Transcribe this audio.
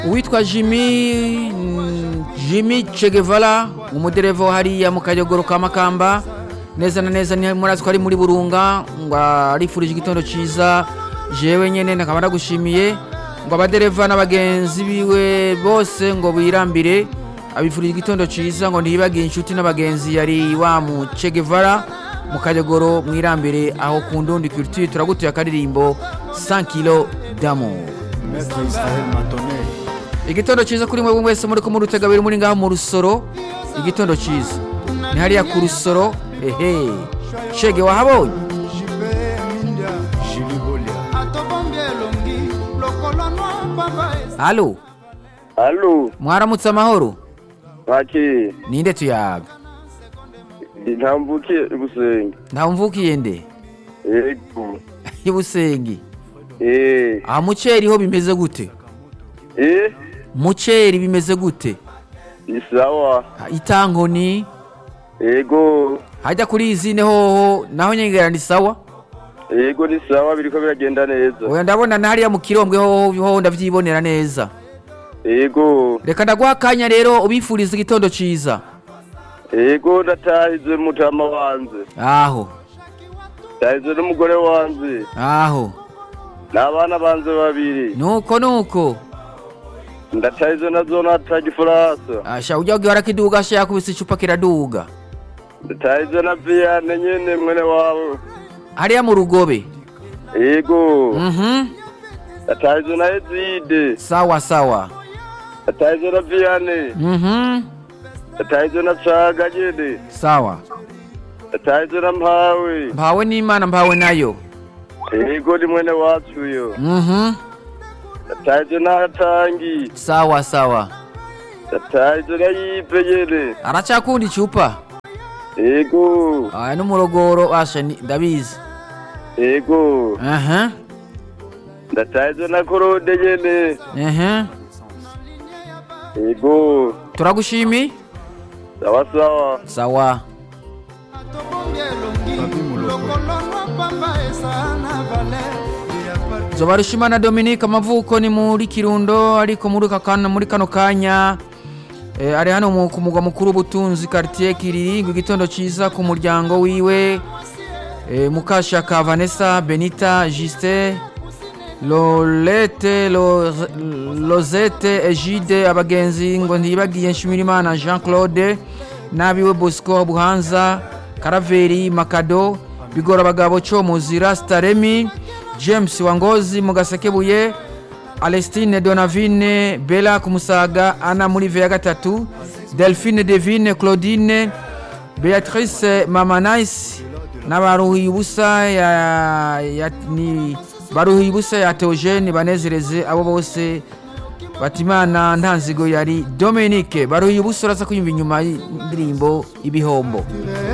uwitwa jimmy mm, jimmy chegevara umudereva wa hariya mu kayogoro ka makamba neza na neza ni murazi ko ari muri burunga ngo arifurije igitondo ciza jewe nyene nakaba ndagushimiye ngo abadereva n'abagenzi biwe bose ngo birambire abifurije igitondo ciza ngo ntiyibagiye inshuti n'abagenzi yari wa mu chegevara mu kayogoro mwirambire aho ku ndundi culture turagutuye akaririmbo 100 kilo d'amour Maître Israël Matonel. igitondo cyiza kuri mwe mwese muri ko muri utegabiri muri ngaho mu rusoro igitondo cyiza ni hariya ku rusoro ehe shege wahabonye Julie Bolia. atobombi elongi lokolo nwa pamba halo Halo, mwaramutse amahoro Maki, ninde tuyaga ntambukiye ibusenge. ntawumvukiye nde Yego. ibusengi Eh, aha muceri ho bimeze gute eh, muceri bimeze gute isawa. itankoni Yego. hajya kuri izine hoho naho nyengera ni sawa Yego ni sawa biriko biragenda neza. oya ndabona na hariya mu kirombwe hoho hoho ndavyibonera neza Yego. reka ndaguha akanya rero ubifuriza igitondo ciza Yego ndatahize mutama wanje. aho Ndahize n'umugore wanje. aho N'abana banje babiri. nuko nuko Ndatahize na Jonathan Gifaransa. asha ujya ugihora kiduga asha yakubise icupa kiraduga Ndatahize na Viane nyene mwene wawe. hariya mu rugobe Yego. mhm Ndatahize na Ezide. sawa sawa Ndatahize na Viane. mhm Ndatahize na Caga nyene. sawa Ndatahize na Mpawe. mpawe n'imana mpawe nayo Yego ni mwene wacu yo. mhm Ndatahize na Hatangi. sawa sawa Ndatahize na Yipe nyene. aracakunda icupa Yego. aya n'umurogoro asha ni- ndabizi Yego. aha Ndatahize na Korode nyene. aha Yego. turagushimi Sawa sawa. sawa atobombi elongi lokolo nwa pamba eza na valer zobarushimana dominique amavuko ni muri kirundo ariko muri aka kana- muri kano kanya eh, ari hano mu- ku mugwa mukuru w'ubutunzi quartier kiriri ngo igitondo ciza ku muryango wiwe eh, mukashaka vanessa benita justin lolete Lo- lozete egide abagenzi ngo ntiyibagiye nshimirimana jean claude n'abiwe bosco buhanza karaveri makado bigora abagabo cyo muzira staremi james wangozi mu gasekebuye alestine donavine bela ku musaga ana muri ve ya gatatu delphine devine claudine beatrice mamanais n'abaruhiye ubusa ya, ya, ni baruhiye ubusa ya teogene banezereze abo bose batimana ntanzigo yari dominique baruhiye ubusa uraza kwiyumva inyuma y'indirimbo ibihombo